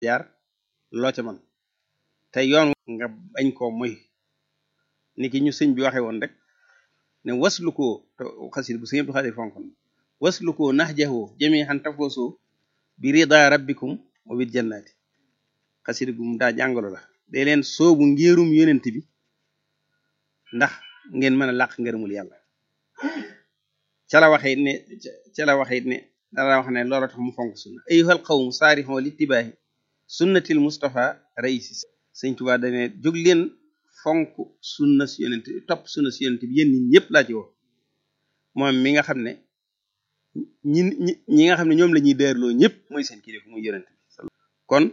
jaar loo ca man te yoon nga bañ koo moy ni ki ñu sëñ bi waxe woon rek ne waslu koo te xasid bu sëñ Abdou Khadir fonkon waslu koo nax jaxoo jëmee xan tafoosoo bi rida rabbikum wa bil jannati xasid gu mu daa jàngalo la day leen soobu ngéerum yonent bi ndax ngeen mën a làq ngërëmul yàlla ca la waxee ne ca la waxee ne dara wax ne loola tax mu fonk sunna ayyuhal qawm saarixoo littibaahi sunnatil mustafa raisi sëñ Tuubaa dane jóg leen fonk sunna si yonent topp sunna si yonent bi yéen ñi ñëpp laa ci woo moom mi nga xam ne ñi ñi nga xam ne ñoom la ñuy dërloo ñëpp mooy seen kilifa muy yonent bi kon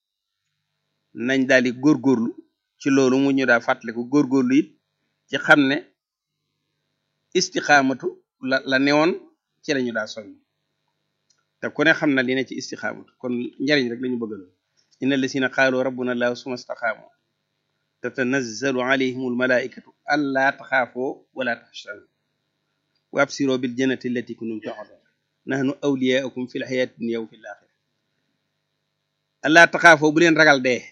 nañ daal di góorgóorlu ci loolu mu ñu daa fàttaliku góorgóorlu it ci xam ne istixaamatu la la newoon ci lañu daa soññ te ku ne xam na li ne ci istixaamatu kon njariñ rek lañu bëggal inna lasina qaalu rabbuna allahu suma staqaamu tatanazzalu alayhim almalaikatu allaa taxaafoo wala taxshanu wa absiroo bil jannati allati kuntum tu'adun nahnu awliyaukum fi lxayaati dunya wa fi laaxira allaa taxaafoo bu leen ragal dee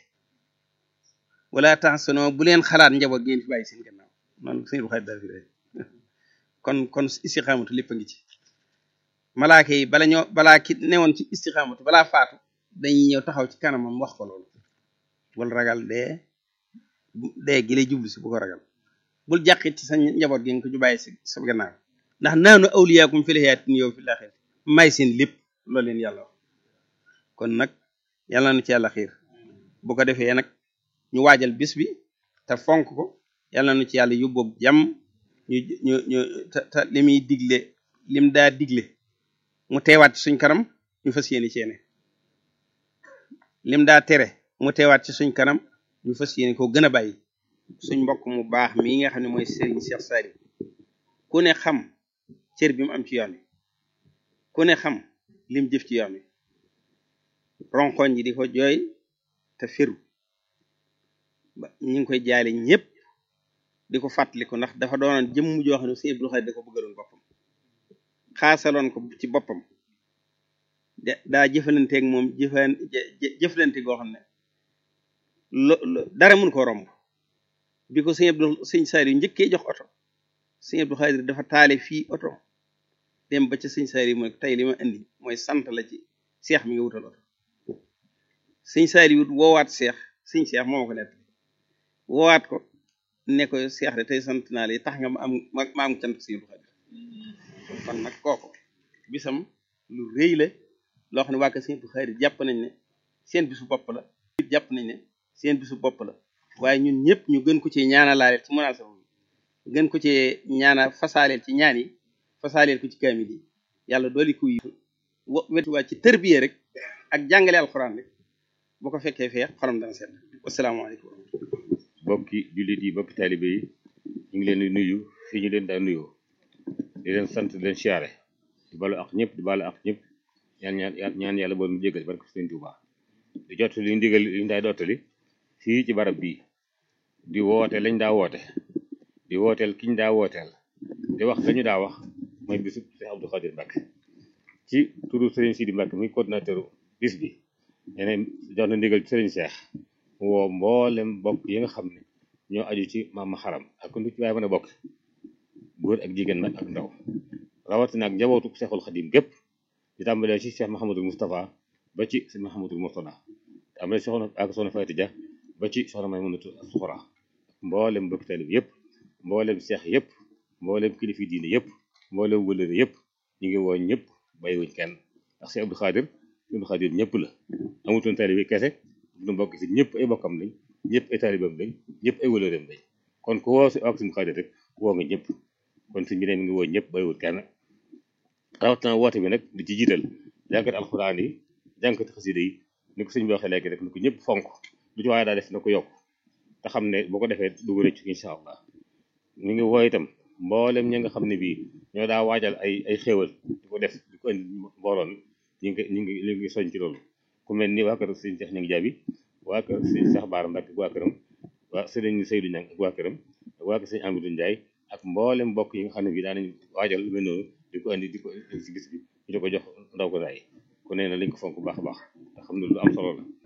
wala taxsanoo bu leen xalaat njaboot ngeen fi bàyyi seen gannaaw noonu sëñ bu xarit daal fi rek kon kon istixaamatu lépp a ngi ci malaaka yi bala ñoo balaa ki newoon ci istixaamatu balaa faatu dañuy ñëw taxaw ci kanamam wax ko loolu bul ragal dee dee gi lay jublu si bu ko ragal bul jàqit ci sa njaboot gi nga ko ju bàyyi si sa gannaaw ndax naanu awliyaakum fil hayaati yow fil aaxirati may seen lépp loolu leen yàlla wax kon nag yàlla na ci yàlla xiir bu ko defee nag ñu waajal bis bi te fonk ko yàlla na ci yàlla yóbboog jàmm ñu ñu ñu te te li muy digle lim daa digle mu teewaat ci suñ kanam ñu fas yéene ceene lim daa tere mu teewaat ci suñ kanam ñu fas yéene ko gën a bàyyi suñ mbokk mu baax mii nga xam ne mooy Serigne Cheikh Sari ku ne xam cër bi mu am ci yoon wi ku ne xam lim jëf ci yoon wi ronkoñ yi di ko jooy te firu ba ñu ngi koy jaale ñëpp di ko fàttaliku ndax dafa doonoon jëmm joo xam ne Sëñ Abdou Khadre da ko bëggaloon boppam xaasaloon ko ci boppam de daa jëfalanteeg moom jëfan jëflante goo xam ne lo dara mun ko romb bi ko Sëñ Abdou Sëñ Saliou njëkkee jox oto Sëñ Abdou Khadre dafa taale fii oto dem ba ca Sëñ Saliou mooy tey li ma indi mooy sant la ci seex mi nga wutal oto Sëñ Saliou woowaat seex Sëñ seex moo ma ko nett woowaat ko ne ko seex de tey sant naa la tax nga ma am ma am cant Sëñ Abdou Khadre kon nag kooku bisam lu rëy la loo xam ne waa kër Sëñ Abdou Khadre jàpp nañ ne seen bisu bopp la jàpp nañ ne seen bisu bopp la waaye ñun ñëpp ñu gën ko ci ñaanalaaleel ci munaasaba bi gën ko ci ñaana fasaaleel ci ñaan yi fasaaleel ko ci kaamil yi yàlla dooli ko yi wetuwaat ci tërbiye rek ak jàngale alxuraan rek boo ko fekkee fee xolam dana seet wasalaamaaleykum bokki jullit yi bokki taalibe yi ñu ngi leen di nuyu fii ñu leen daa nuyoo di leen sant di leen siyaare di balu ak ñëpp di balu ak ñëpp ñaan ñaan ñaan yàlla bool mu jégal barke Sëñ Tuubaa di jot li ndigal li ñu daay dottali fii ci barab bii di woote lañ daa woote di wooteel kiñ daa wooteel di wax lañu daa wax mooy bisu Cheikh Abdou Khadre Mbacké ci turu Serigne Sidi Mbacké muy coordinateur bis bi ñeneen jox na ndigal ci Serigne Cheikh mu woo mboolem bokk yi nga xam ne ñoo aju ci maam xaram ak lu ci waaye mën a bokk góor ak jigéen nag ak ndaw rawatina ak njabootu Cheikhul Khadim gépp di tàmbalee ci Cheikh Mahamadul Moustapha ba ci Cheikh Mahamadul Mourtada tàmbalee soxna ak soxna Fayti Dia ba ci soxna Maymunatu Suxra mboolem bokk taalib yëpp mboolem seex yëpp mboolem kilifi diine yëpp mboolem wëlëre yëpp ñu ngi woo ñëpp bàyyiwuñ kenn ndax Cheikh Abdou Khadre Abdou Khadre ñëpp la amutoon taalibe kese du mbokk si ñëpp ay bokkam lañ ñëpp ay taalibam lañ ñëpp ay wëlëreem lañ kon ku woo si ak suñu Khadre rek woo nga ñëpp kon suñ bi ne mi ngi woo ñëpp bàyyiwul kenn rawatina woote bi nag di ci jiital jànkati alxuraan yi jànkati xasida yi ni ko sëñ bi waxee léegi rek ni ko ñëpp fonk lu ci waaye daa def na ko yokk te xam ne boo ko defee dugg rëcc incha allah mi ngi woo itam mboolem ñi nga xam ne bii ñoo daa waajal ay ay xéewal di ko def di ko indi mbooloon ñu ngi ñu ngi ñu ngi soñ ci loolu ku mel ni waa kër sëñ Cheikh ñu ngi jaabi waa kër sëñ Cheikh Baara Mbacke ak waa këram waa sëriñ Seydou Niang ak waa këram ak waa kër sëñ Amidou Ndiaye ak mboolem mbokk yi nga xam ne bii daanañ waajal lu mel noonu di ko indi di ko si gis bi ñu di ko jox ndaw ko daay ku nee na lañ ko fonk bu baax a baax te xam ne lu am solo la